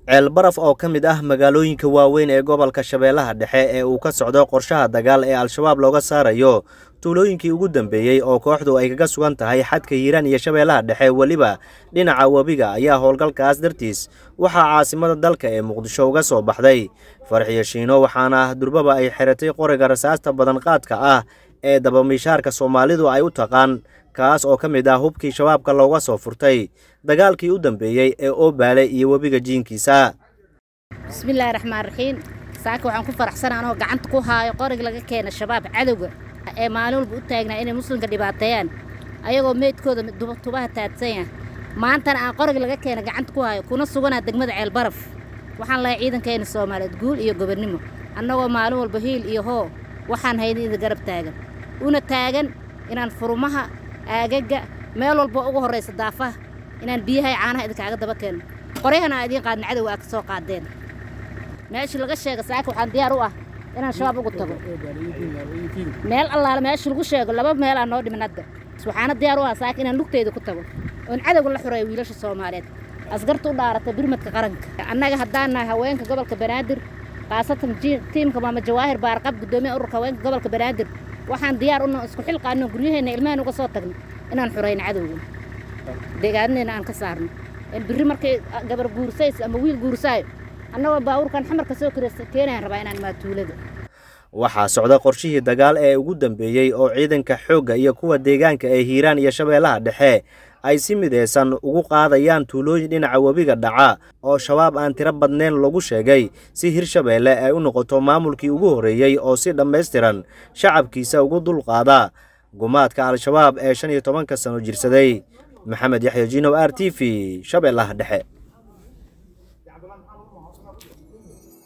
ceelbaraf oo ka mid ah magaalooyinka waaweyn ee gobolka shabeellaha dhexe ee uu ka socdo qorshaha dagaal ee al-shabaab looga saarayo tuulooyinkii ugu dambeeyey oo kooxdu ay kaga sugan tahay xadka hiiraan iyo shabeellaha dhexe weliba dhinaca webiga ayaa howlgalkaas dartiis waxaa caasimada dalka ee muqdisho uga soo baxday farxiyo shiino waxaana durbaba ay xiratay qoriga rasaasta badan qaadka ah ee dabamiishaarka soomaalidu ay u taqaan kaas oo ka mid ah hubkii shabaabka looga soo furtay dagaalkii u dambeeyey ee oobaale iyo webiga jiinkiisa bismillaahi raxmaan raxiim saaka waxaan ku faraxsana anoo gacanta ku haayo qorig laga keena shabaab cadowga ee maalin walba u taagnaa inay muslimka dhibaateeyaan ayagoo meydkooda tubaha taadsan yaha maantana aan qorig laga keena gacanta ku haayo kuna suganaa degmada ceelbaraf waxaan lahay ciidankeena soomaaliyeed guul iyo gobonnimo annagoo maalin walba hiil iyo hoo waxaan hayna ida garab taagan una taagan inaan furumaha aagaga meel walba ugu horraysa daafaha inaan biyaha caanaha idinkaaga daba keenno qoryahana aa idiin qaadna cadowa aa ka soo qaadeen meeshii laga sheega saaka waxaan diyaar u ah inaan shabaab ugu tago meel allaale meeshii lagu sheego laba meelaa noo dhimin hadda waxaana diyaar u ah saaka inaan lugteyda ku tago oon cadowga la xureeyo wiilasha soomaaliyeed askarta u dhaaratay birmadka qaranka annaga haddaan nahay haweenka gobolka banaadir khaasatan tiimka maama jawaahir baarqab guddoomiya ururka haweenka gobolka banaadir waxaan diyaar una isku xilqaano guryaheenna ilmahan uga soo tagno inaan xurayno cadowga deegaanadeena aan ka saarno birri markay gabar guursays ama wiil guursaayo annagoo baabuurkan xamarka soo keenayaan rabaa inaan imaa tuulada waxaa socda qorshihii dagaal ee ugu dambeeyey oo ciidanka xoogga iyo kuwa deegaanka ee hiiraan iyo shabeellaha dhexe ay si midaysan ugu qaadayaan tuulooyin dhinaca webiga dhaca oo shabaab aan tiro badnayn lagu sheegay si hirshabeelle ay u noqoto maamulkii ugu horreeyey oo si dhammaystiran shacabkiisa ugu dulqaada gumaadka al-shabaab ee shan iyo tobanka sano jirsaday maxamed yaxya jinow r t v shabeellaha dhexe